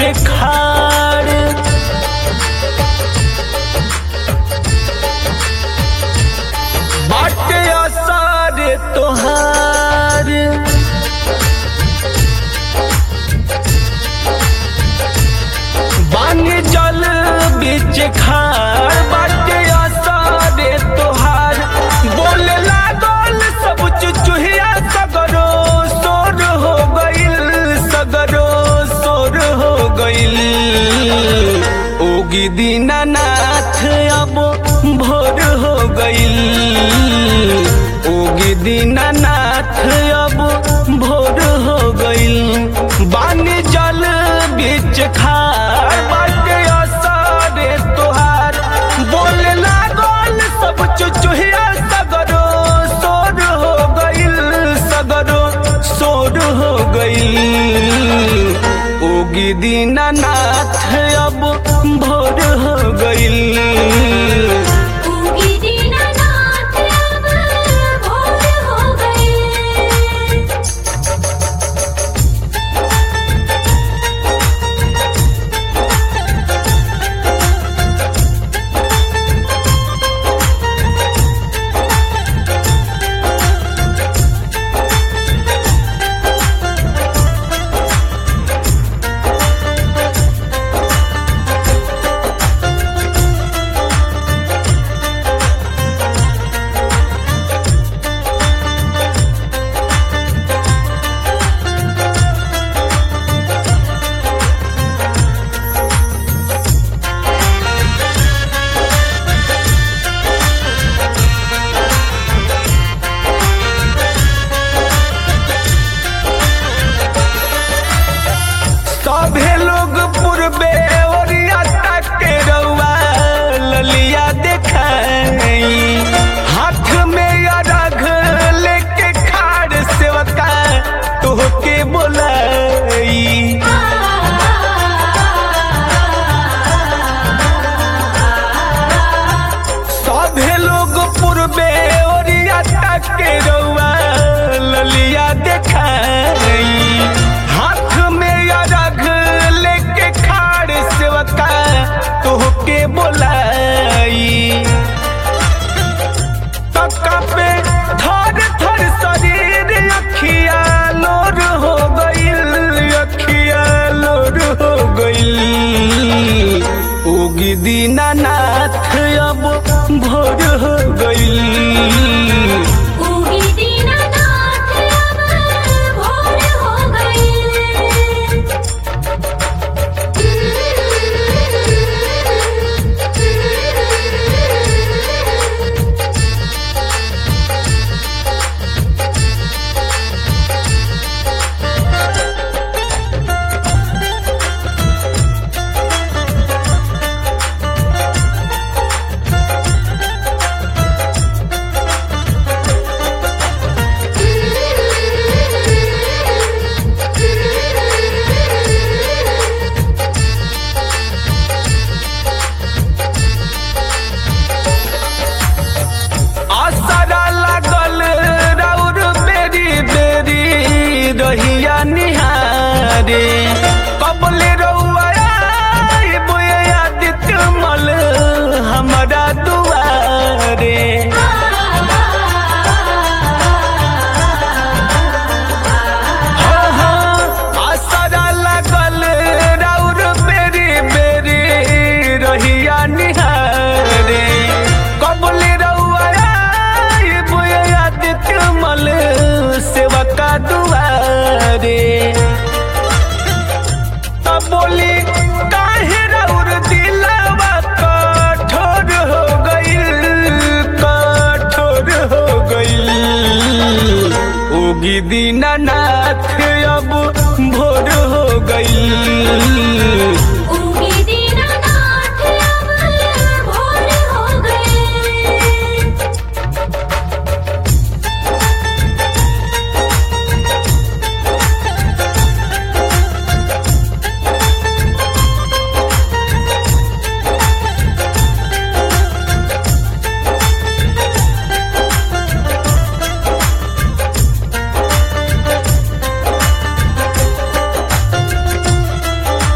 बीच खाड़ बाटे असर तोहार बान जल बीच खाड़ बाटे असर तोहार बोले लागल सब चुचुहिया सगरो सोर हो गइल सगरो सोर हो गइल ओगी दीनानाथ अब भोर हो गइल ओगी दीनानाथ अब भोर हो गइल बानी जल बीच खार बाटे असरे तोहार बोले लागल सब चुचुहिया सगरो सोर हो गइल सगरो सोर हो गइल ओगी दीनानाथ अब भोर हो गइल उगी दीनानाथ अब भोर हो गए सभे लोग पूर्वे ओरिया के रउआ ललिया देखाई हाथ में अरघ लेके खाड़ सेवका तोहके बोलाई सभे लोग पूर्वे ओरिया के रउआ ललिया देखाई हाथ में अरघ लेके खाड़ सेवका तोहके बोलाई तका पे थर थर शरीर अखिया लोर हो गइल अखिया लोर हो गइल उगी दीनानाथ अब भोर हो गइल उगी दीनानाथ अब भोर हो गए आसरा लागल राउर बेरी बेरी रहिया निहारे कबले रउआ आइबो आदित्य मल हमरा दुआरे हाँ, हाँ, आसरा लागल राउर बेरी बेरी रहिया निहारे कबले रउआ आइबो आदित्य मल सेवका दुआरे तब बोली काहे राउर दिलवा कठोर हो गइल कठोर हो गइल उगी दीनानाथ अब भोर हो गइल उगी दीनानाथ अब भोर हो गए हाँ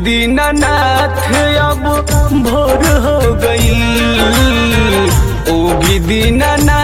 दीनानाथ अब भोर हो गईल उगी दीनानाथ